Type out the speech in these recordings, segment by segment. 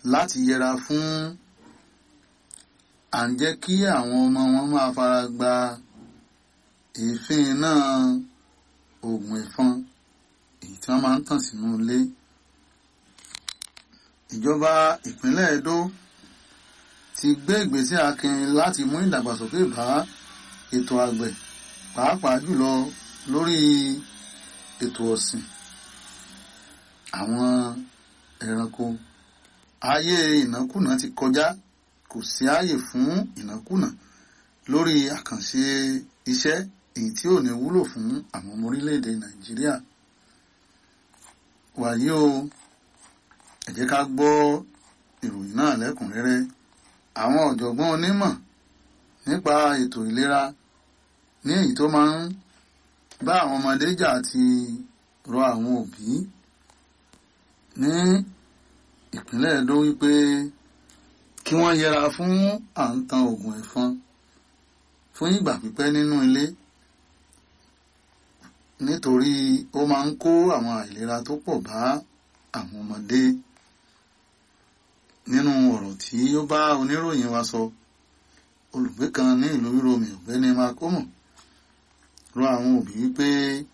láti yẹra fún à ń jẹ́ kí àwọn ọmọ wọn máa fara gba èéfín náà oògùn ẹ̀fọn èyí tí wọ́n máa ń tàn sínú ilé ìjọba ìpínlẹ̀ Edo ti gbé ìgbésẹ̀ akin láti mú ìdàgbàsókè bá ètò àgbẹ̀ pàápàá jùlọ lórí ètò ọ̀sìn àwọn ẹranko ayé ìnákùná ti kọjá kò sí ààyè fún ìnákùná lórí àkànṣe iṣẹ́ èyí tí ò ní wúlò fún àwọn ọmọ orílẹ̀-èdè Nàìjíríà wàyí o ẹ jẹ́ ká gbọ́ ìròyìn náà lẹ́kùnrẹ́rẹ́ àwọn ọ̀jọ̀gbọ́n onímọ̀ nípa ètò ìlera ní èyí tó máa ń bá àwọn ọmọdé jà ti rọ àwọn òbí ní ìpínlẹ̀ Edo wípé kí wọ́n yẹra fún à ń tan oògùn ẹ̀fọn fún ìgbà pípẹ́ nínú ilé nítorí ó máa ń kó àwọn àìlera tó pọ̀ bá àwọn ọmọdé nínú ọ̀rọ̀ tí ó bá oníròyìn wa sọ olùgbé kan ní ìlú Rome ọ̀gbẹ́ni makomo rọ àwọn òbí wípé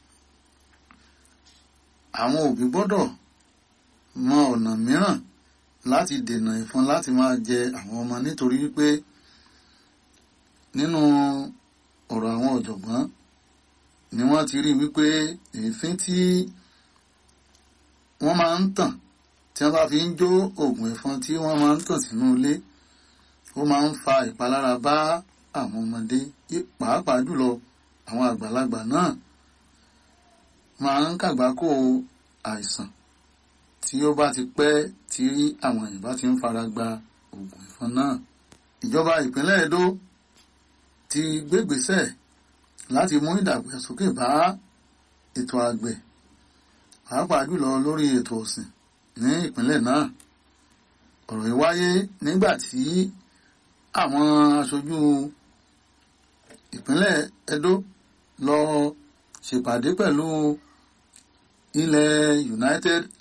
àwọn òbí gbọ́dọ̀ mọ ọ̀nà mìíràn láti dènà ẹ̀fọn láti máa jẹ àwọn ọmọ nítorí wípé nínú ọ̀rọ̀ àwọn ọ̀jọ̀gbọ́n ni wọ́n ti rí wípé èéfín tí wọ́n máa ń tàn tí wọ́n bá fi ń jó oògùn ẹ̀fọn tí wọ́n máa ń tàn sínú ilé ó máa ń fa ìpalára bá àwọn ọmọdé pàápàá jùlọ àwọn àgbàlagbà náà máa ń kàgbákò àìsàn tí ó bá ti pẹ́ tí àwọn èèyàn bá ti ń fara gba oògùn ẹ̀fọn náà ìjọba ìpínlẹ̀ Edo ti gbégbésẹ̀ láti mú ìdàgbàsókè bá ètò àgbẹ̀ pàápàá jùlọ lórí ètò ọ̀sìn ní ìpínlẹ̀ náà ọ̀rọ̀ yìí wáyé nígbà tí àwọn aṣojú ìpínlẹ̀ Edo lọ ṣèpàdé pẹ̀lú ilẹ̀ United